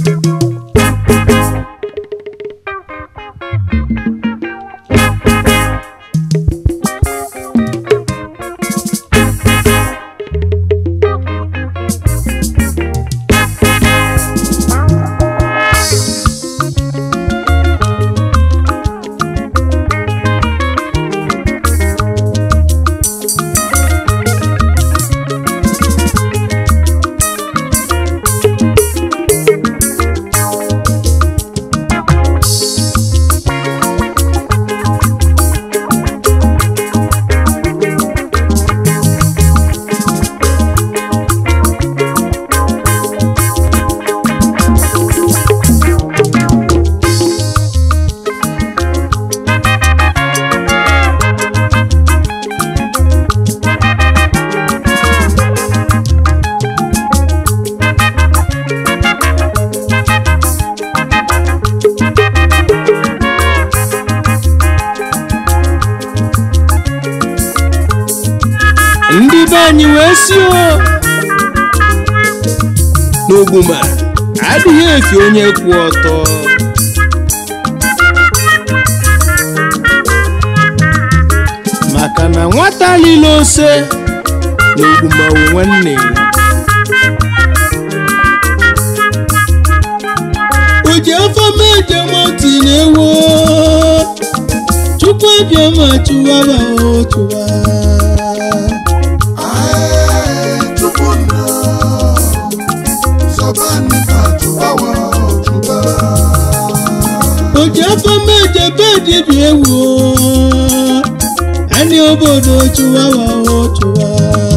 ndị be anyị wee si o n'ogbuma adịghị efi onye kwụ ọtọ maka na nwata lile ose n'ogbuma wụ nwanne oji afọ meje moti na-ewo chukwu abịa ma chụwaba o chụwa oji afọ meje bedi bi ewu ani obodo chụwawa o chụwa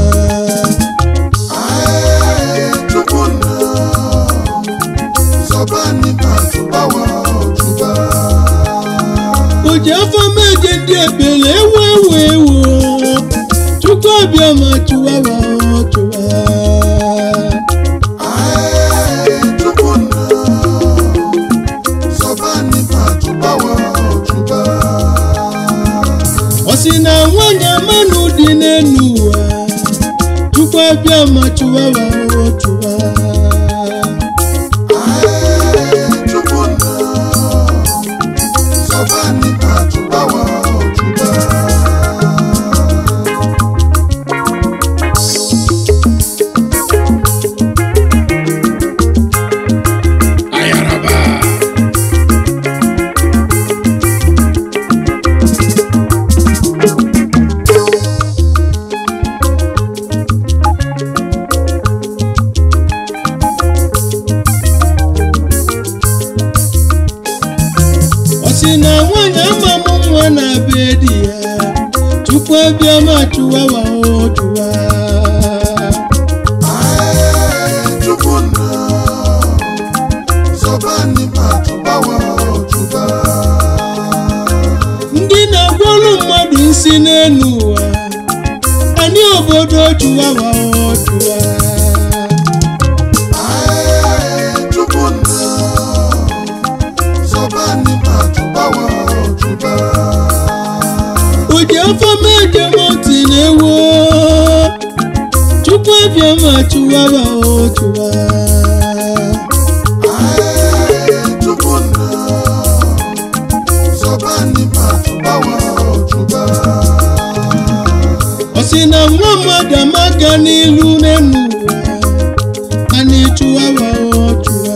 oji afọ meje ndị ebele ewu ewu ewu chukwu abịa ma chụwawa o chụwa ọ sị na nwanyị amanụ dị n'elu ụwa chukwu abịa ma chụwawa o chụwa ayaraba ọ sị na nwanyị amamụ nwa na be di ya chukwu abịa ma chụwawa o chụwa ndị na-agwọrụ mmadụ isi n'elu ụwa anyị obodo chụwawa o chụwa oji afọ meje moti na-ewo chukwu abịa ma chụwawa o chụwa ọ sị na nwa mmadụ amaga n'ilu n'elu ụwa a na-echụwawa o chụwa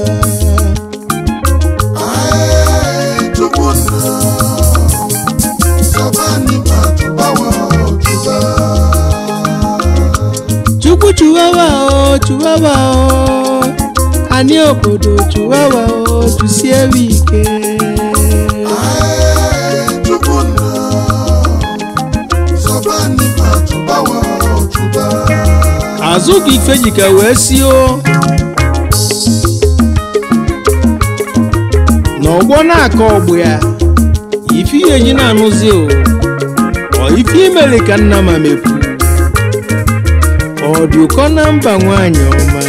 chukwu chụwawa o chụwawa o anyị obodo chụwawa o chụsie ike azụ ka ife jika wee si o n'ọgbọ na-akọ ọgbụ ya ife ihe ji na-anụzi o ọ ife imere ka nna ma mepu ọ dị ụkọ na mba nwanyị ọma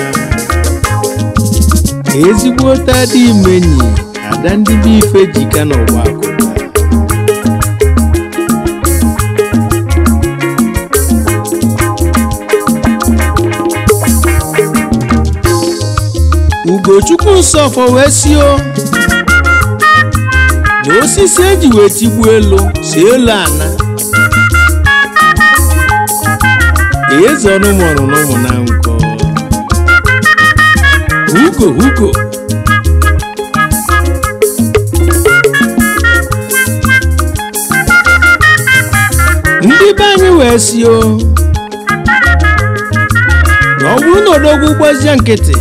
ezigbo tadị imenyi ada ndị be ife jika n'ọgba akụba ugochukwu nsọfọ wee sio na osisi eji wee tigbuo elu si elu ana eze ọnụmụrụ n'ụmụ na nkọ hugo hugo ndị be anyị wee sio na ọ bụrụ na odogwu gbazie nkịtị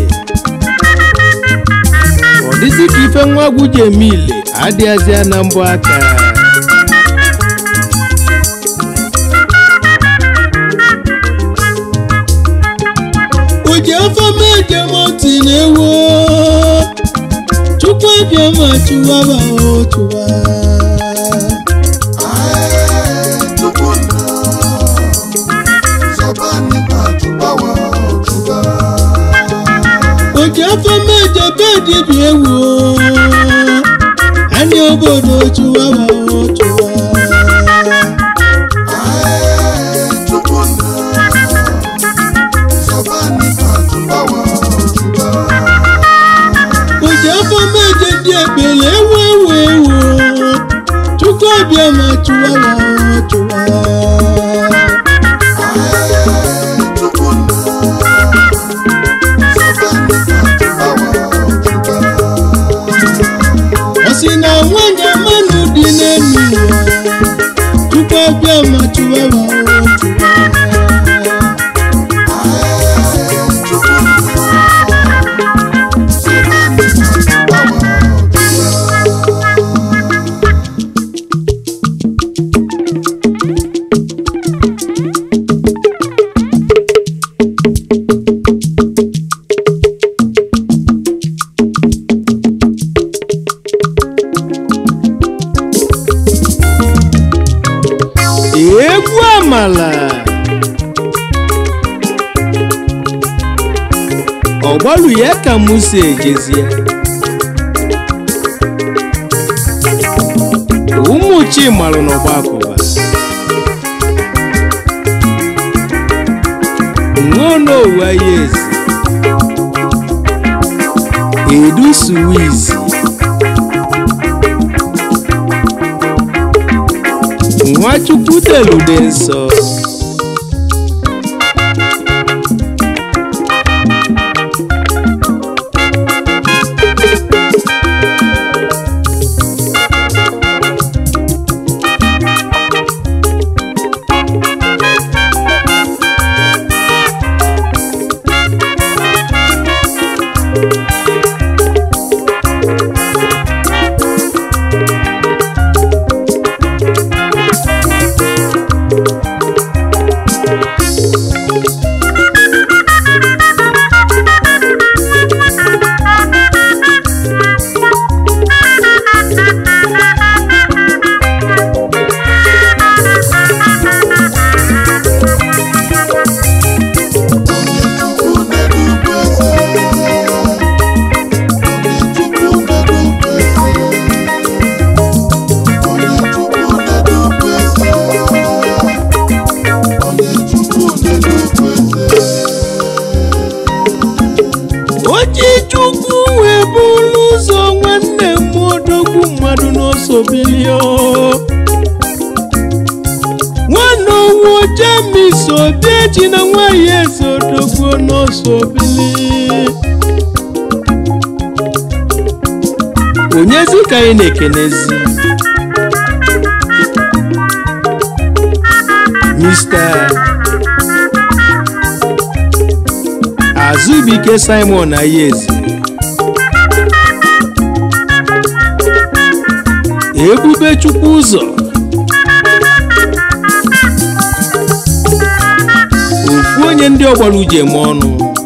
ọ dịzị ka ife nwa agwụ ji eme ile adịghịzịa na mbụ aka oji afọ meje mọtị na-ewu chukwu abịa ma chụwaba o chụwa oji afọ meje bedị bi ewu anyị obodo chụwaba o chụwa oji afọ meje dị ekpele ewu ewu ewu chukwu abịa ma chụwaba o chụwa ọ sị na nwanyị mmanụ dị n'elu ụwa chukwu abịa ma chụwaba o chụwa egwu amala ọgbalụ ya ka musa ejezie ụmụ chimalụ n'ọgbakụba nwonowu ya ezi edu suwizi nwachukwu delude nsọ oji chukwu wee bụrụ ụzọ nwanne m odogwu mmadụ n'ọsọ bilio nwanne owu jemis obieji na nwanyị eze odogwu n'ọsọ bili onyezi ka anyị na-ekenezi Mr. azụbike simon ayezi ebube chukwu ụzọ ofu onye ndị ọgbara uji eme ọnụ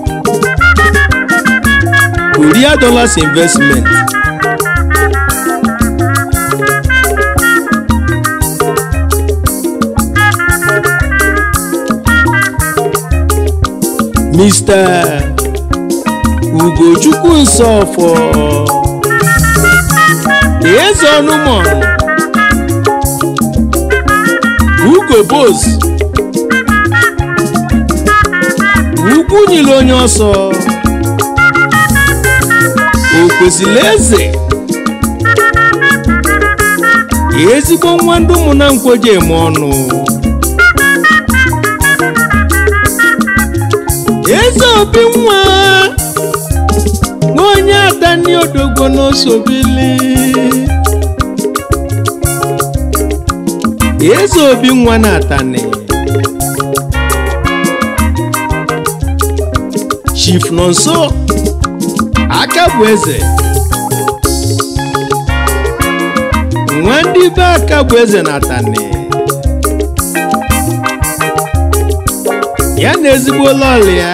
korea dollars investment Mr. Ugochukwu Nsọfọ Eze Ọnụmọnụ Ugo Bos Ugwu nyere onye ọsọ kwesịrị eze ezigbo nwa ndị ụmụna nkwoji eme ọnụ eze obi nwa nwa onye adani odogwo n'osobili eze obi nwa na atani chief nọ nso aka bụ eze nwa ndị be aka bụ eze na atani ya na ezigbo lọlị ya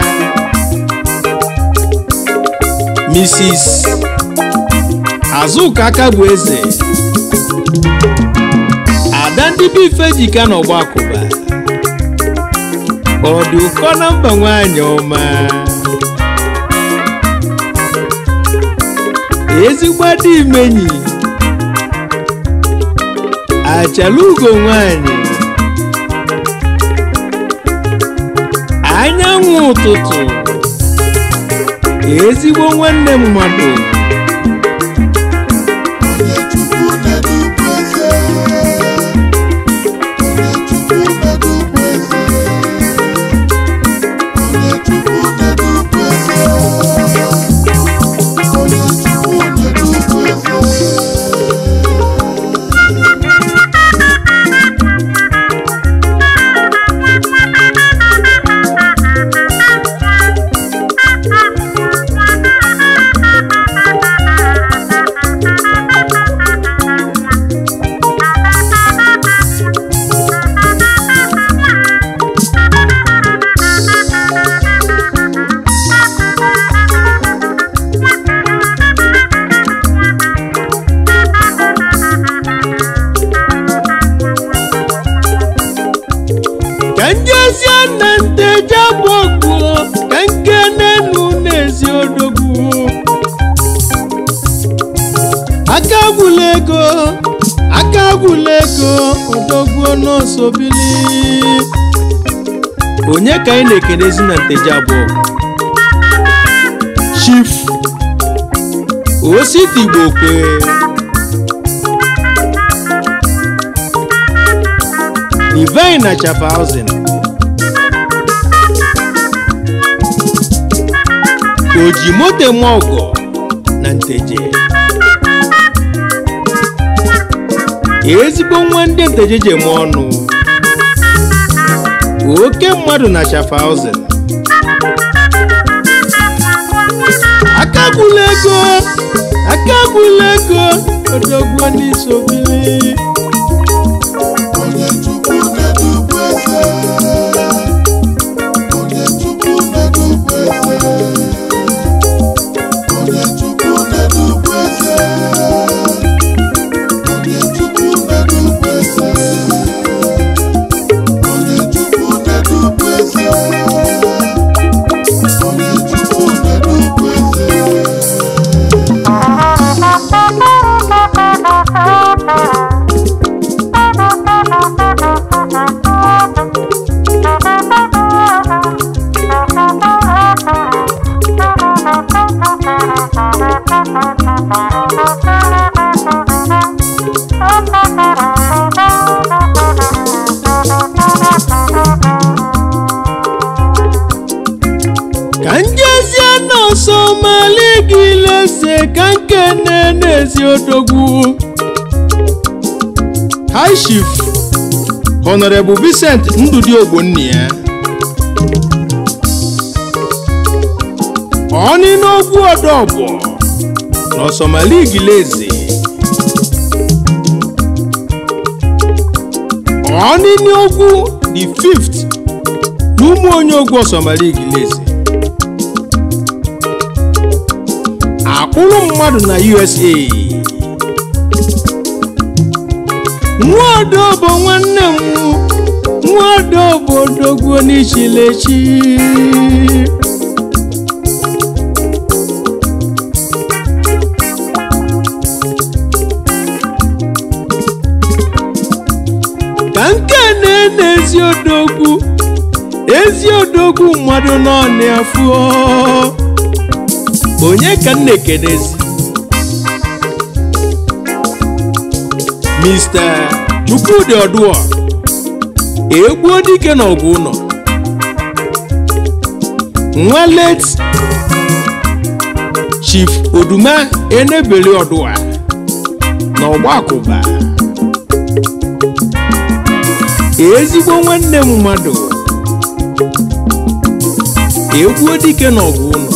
mrs azụka aka bụ eze ada ndị be ife jika n'ọgba akụba ọ dị ụkọ na mba nwanyị ọma ezigbo dị imenyi achala ugo nwanyị anyanwụ ụtụtụ ezigbo nwanne mmadụ onye chukwu na-edukwa eze onye chukwu na-edukwa eze onye chukwu na-edukwa eze onye chukwu na-edukwa eze ka njezie na nteje bụ okpuo ka nke n'enu na-ezi odogwu aka gwụla ego aka gwụla ego odogwu n'osobili onye ka anyị na-ekelezi na nteje abụọ chief ositi igbo kwe divine na chapahausen oji moto eme ọgọ na nteje ezigbo nwa ndị nteje ji eme ọnụ oke mmadụ na chapahausen aka gwụla ego aka gwụla ego odogwu n'isi obili onye chukwu na-edukwa eze onye chukwu na-edukwa eze onye chukwu na-edukwa eze onye chukwu na-edukwa eze onye chukwu na-edukwa eze onye chukwu na-edukwa eze ka njezie nọọsụ mali gị lese ka nkene n'ezi odogwu high chief honorable vincent ndụdị ogbonni ya ọnị n'ogwu ọdọọgbọ n'ọsọmali gileze ọnị n'ogwu the fifth n'ụmụ onye ogwu ọsọmali gileze akpụrụ mmadụ na usa nwaodo bụ nwanne m nwaodo bụ odogwu n'ichilechi ka nke na ezi odogwu ezi odogwu mmadụ nọ n'afọ onye ka m na-ekenezi mr chukwudi ọdụọ egbuo dike n'ọgụ ụlọ nwa late chief oduma enebeli ọdụa na ọgbakụba ezigbo nwanne m mmadụ egbuo dike n'ọgụ ụlọ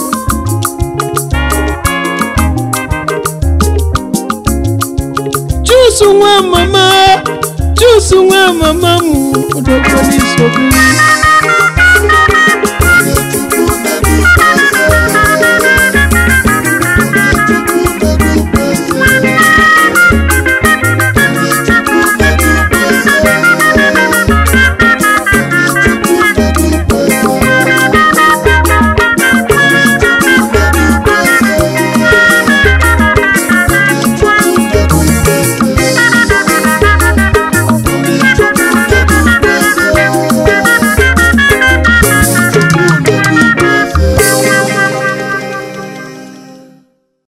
chusu nwa mama chusu nwa mama m odogbo n'isi obiri